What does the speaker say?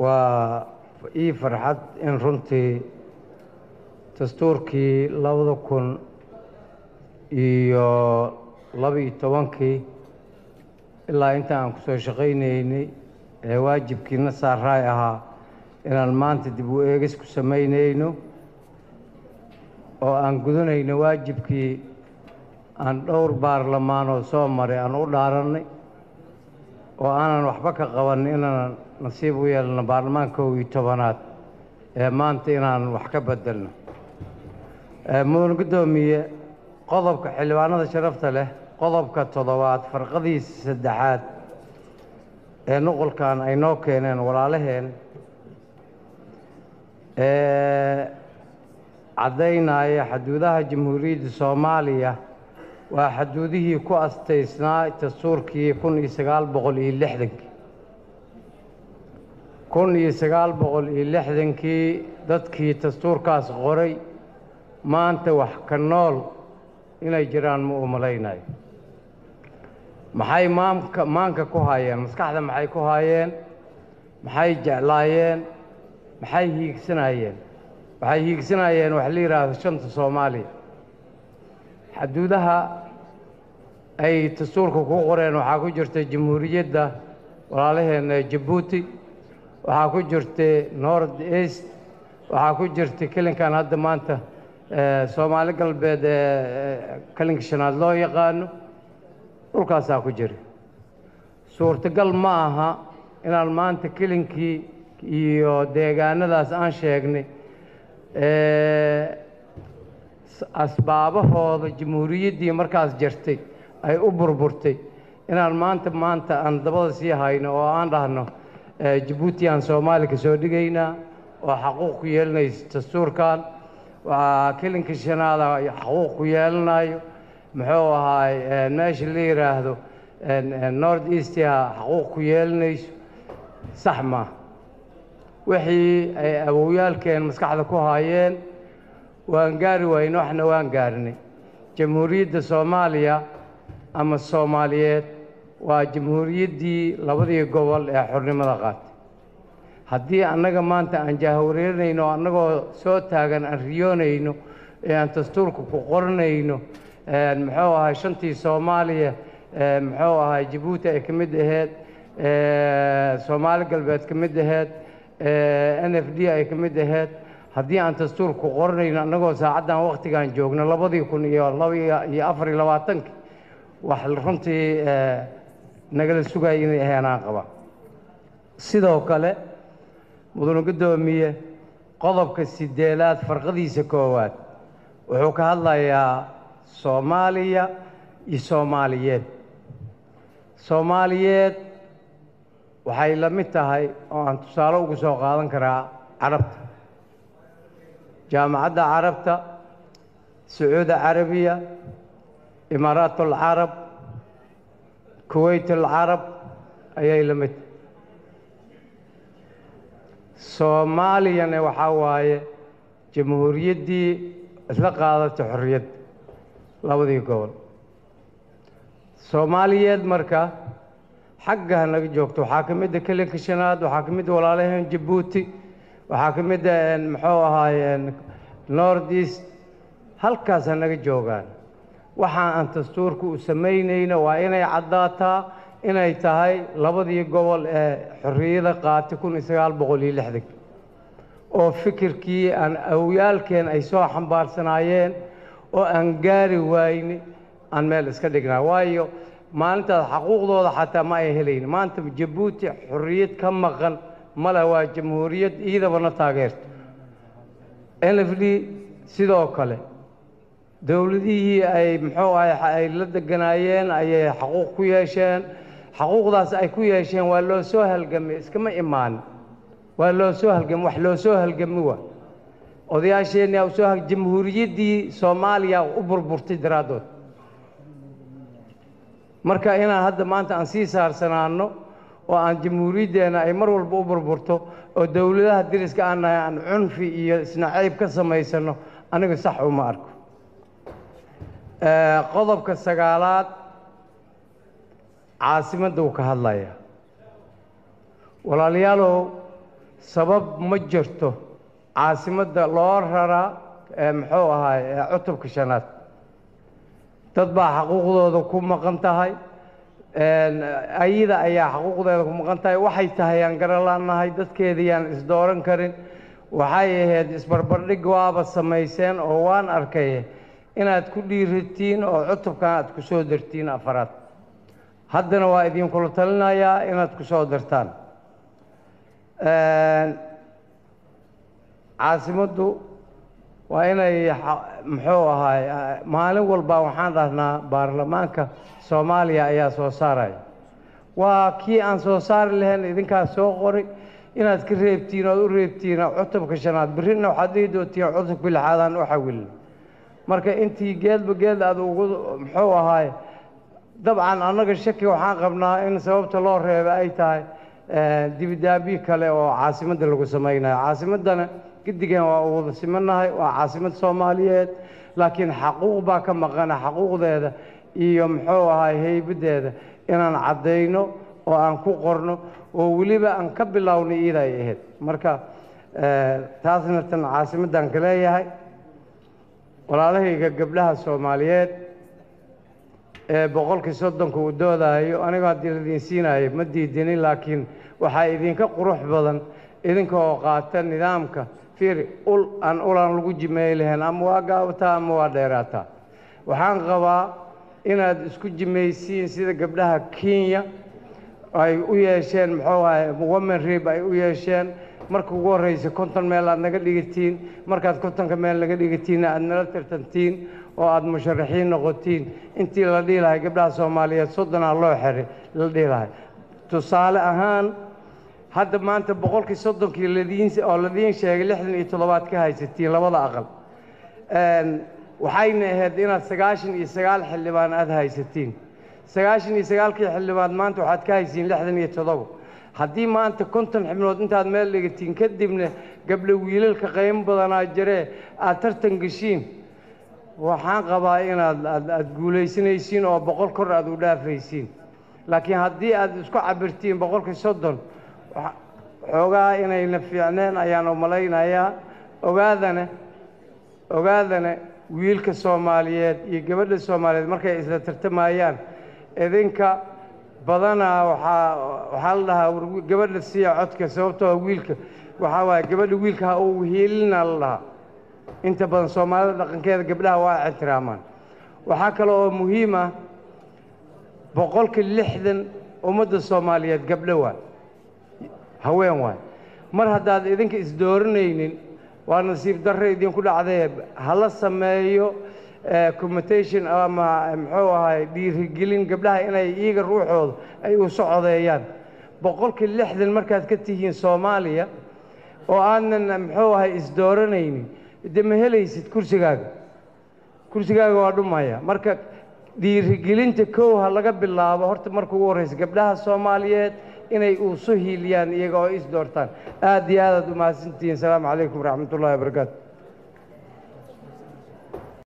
waa ii farxad in runtii dastuurkii labada kun iyo laba-iyo tobankii ilaa inta aan kusoo shaqaynaynay ee waajibkiina saaraay ahaa inaan maanta dib u eegis ku samaynayno oo aan gudanayno waajibkii aan dhowr baarlamaanoo soo maray aan u dhaarannay oo aanan waxba ka qaban inaan nasiib u yeelno baarlamaanka kow iyo tobanaad ee maanta inaan wax ka bedelno mudan guddoomiye qodobka xildhibaanada sharafta leh qodobka toddobaad farqadiisa saddexaad ee nuqolkan ay noo keeneen walaalaheen ee caddaynaya xaduudaha jamhuuriyadda soomaaliya waa xaduudihii ku astaysnaa dastuurkii kun iyo sagaal boqol iyo lixdankii kun iyo sagaal boqol iyo lixdankii dadkii dastuurkaas qoray maanta wax ka nool inay jiraan ma u malaynayo maxay maamka maanka ku haayeen maskaxda maxay ku haayeen maxay jeclaayeen maxay hiigsanayeen waxay hiigsanayeen wax la yidhaahdo shanta soomaaliya xaduudaha ay dastuurka ku qoreen waxaa ku jirta jamhuuriyadda walaalaheenna jabuuti waxaa ku jirta north east waxaa ku jirta kelinkan hadda maanta soomaali galbeed ee kelinka shanaad loo yaqaano dhulkaasaa ku jira suurtagal ma aha inaan maanta kelinkii iyo deegaanadaas aan sheegnay asbaabahooda jamhuuriyaddii markaas jirtay ay u burburtay inaan maanta maanta aan dabada sii hayno oo aan dhahno jabuuti aan soomaali ka soo dhigaynaa oo xaquuq ku yeelanaysa dastuurkan waa kelinka shanaada xaquuq ku yeelanayo muxuu ahaay meesha la yidhaahdo north eastia xaquuq ku yeelanayso sax maa wixii ay awowyaalkeen maskaxda ku haayeen waan gaari wayne waxna waan gaarnay jamhuuriyadda soomaaliya ama soomaaliyeed waa jamhuuriyaddii labadii gobol ee xornimada qaatay haddii annaga maanta aan jaahawareerinayno annagoo soo taagan aan riyoonayno ee aan dastuurka ku qoranayno muxuu ahay shantii soomaaliya muxuu ahay jabuuti ay ka mid aheyd soomaali galbeed ka mid aheyd n f d ay ka mid aheyd haddii aan dastuurka ku qoranayno annagoo saacaddan wakhtigaan joogno labadii kun iyo laba iyo afar iyo labaatankii wax runtii nagala sugaya inay ahayn aan qaba sidoo kale mudane guddoomiye qodobka sideelaad farqadiisa koowaad wuxuu ka hadlayaa soomaaliya iyo soomaaliyeed soomaaliyeed waxay la mid tahay oo aan tusaale ugu soo qaadan karaa carabta jaamacadda carabta sacuudi carabiya imaaraat alcarab kuweyt alcarab ayay la mid tahay soomaaliyana waxaa waaye jamhuuriyaddii isla qaadatay xorriyadda labadii gobol soomaaliyeed marka xagga ha naga joogto waxaa ka mid a kelinka shanaad waxaa ka mid a walaalaheen jabuuti waxaa ka mid a muxuu ahaaye north east halkaas ha naga joogaan waxa aan dastuurka u samaynayno waa inay caddaataa inay tahay labadii gobol ee xorriyada qaatay kun iyo sagaal boqol iyo lixdan oo fikirkii aan awyaalkeen ay soo xambaarsanaayeen oo aan gaari wayne aan meel iska dhignaa waayo maalintaas xaquuqdooda xataa ma ay helayn maanta jabuuti xorriyad ka maqan male waa jamhuuriyad iidabana taageerto n f d sidoo kale dowladihii ay muxuu ahay ay la deganaayeen ayay xaquuq ku yeesheen xaquuqdaas ay ku yeesheen waa loo soo halgamay iskama imaan waa loo soo halgamay wax loo soo halgami waa odayaasheenna soo hal jamhuuriyaddii soomaaliya u burburtay daraaddood marka inaan hadda maanta aan sii saarsanaano oo aan jamhuuriyaddeenna ay mar walba u burburto oo dowladaha deriska aan nahay aan cunfi iyo isnacayb ka samaysano aniga sax uma arko qodobka sagaalaad caasimadda uu ka hadlaya walaalayaalow sabab ma jirto caasimadda loo raraa muxuu ahaay cutubka shanaad dad baa xaquuqdooda ku maqan tahay ayada ayaa xaquuqdeeda ku maqan tahay waxay tahay aan garalaannahay dadkeedii aan isdooran karin waxay ahayd isbarbardhig waaba samayseen oo waan arkay inaad ku dhiiratiin oo cutubkan aad ku soo dartiin afaraad haddana waa idinkula talinayaa inaad ku soo dartaan caasimaddu waa inay muxuu ahaay maalin walba waxaan dhahnaa baarlamaanka soomaaliya ayaa soo saaraya waa kii aan soo saari lahayn idinkaas soo qoray inaad ka reebtiin oad u reebtiin cutubka shanaad berrina waxaad dhihi doontiin cutubka lixaadaan u xawilin marka intii geedba geed aad ugu muxuu ahaay dabcan annaga shaki waxaan qabnaa in sababta loo reeba ay tahay dibidaabiye kale oo caasimadda lagu samaynayo caasimaddana gedigan waa u wada simannahay waa caasimad soomaaliyeed laakiin xaquuq baa ka maqana xaquuqdeeda iyo muxuu ahaay heybaddeeda inaan caddayno oo aan ku qorno oo weliba aan ka bilownay iida ay ahayd marka taasna tan caasimaddan ka leeyahay walaalahayga gabdhaha soomaaliyeed ee boqolkii soddonka uu doodaayo anigoo haddii ladiin siinayo ma diidinin laakiin waxaa idinka qurux badan idinka oo qaata nidaamka fiiri ul aan ulaan lagu jimeey lahayn ama waa gaabataa ama waa dheeraataa waxaan qabaa inaad isku jimaysiin sida gabdhaha kenya ay u yeesheen muxuu ahay women rib ay u yeesheen marka ugu horreysa konton meel aad naga dhigatiin markaad kontonka meel naga dhigatiinna aad nala tartantiin oo aad musharaxiin noqotiin intii la dhihi lahay gabdhaha soomaaliyeed soddonaa loo xiray la dhihi lahay tusaale ahaan hadda maanta boqolkii soddonkii ladiin oo ladiin sheegay lixdan iyo toddobaad ka haysatiin labada aqal waxayna ahayd inaad sagaashan iyo sagaal xildhibaan aad haysatiin sagaashan iyo sagaalkii xildhibaan maanta waxaad ka haysiin lixdan iyo toddoba haddii maanta konton xibnood intaad meel dhigatiin kadibna gabdho wiilalka qaymo badanaa jiree aad tartan geshiin waxaan qabaa inaad aad guulaysanaysiin oo boqol kor aad u dhaafaysiin laakiin haddii aad isku cabirtiin boqolkii soddon xoogaa inayna fiicneen ayaan umalaynayaa ogaadana ogaadana wiilka soomaaliyeed iyo gabadha soomaaliyeed markay isla tartamayaan idinka badanaa waxaa waxaa la dhahaa gabadha siiya codka sababtoo wiilka waxaa waaye gabadha wiilka ha uu hiilina la dhahaa inta badan soomaalida dhaqankeeda gabdhaha waa ixtiraamaan waxaa kale oo muhiim ah boqolka lixdan ummadda soomaaliyeed gabdho waa haween waay mar haddaad idinka isdooranaynin waa nasiib darre idinku dhacdee hala sameeyo commutation ama muxuu ahay dhiirigelin gabdhaha inay iyaga ruuxooda ay u socodeeyaan boqolkii lixdan markaad ka tihiin soomaaliya oo aanan muxuu ahay isdooranaynin de ma helaysid kursigaaga kursigaaga waa dhumaya marka dhiirigelinta kow ha laga bilaabo horta marka ugu horreysa gabdhaha soomaaliyeed inay uusu hiiliyaan iyaga oo is doortaan aad iyo aadaad u mahadsantihiin asalaamu calaykum waraxmat ullahi wabarakaatu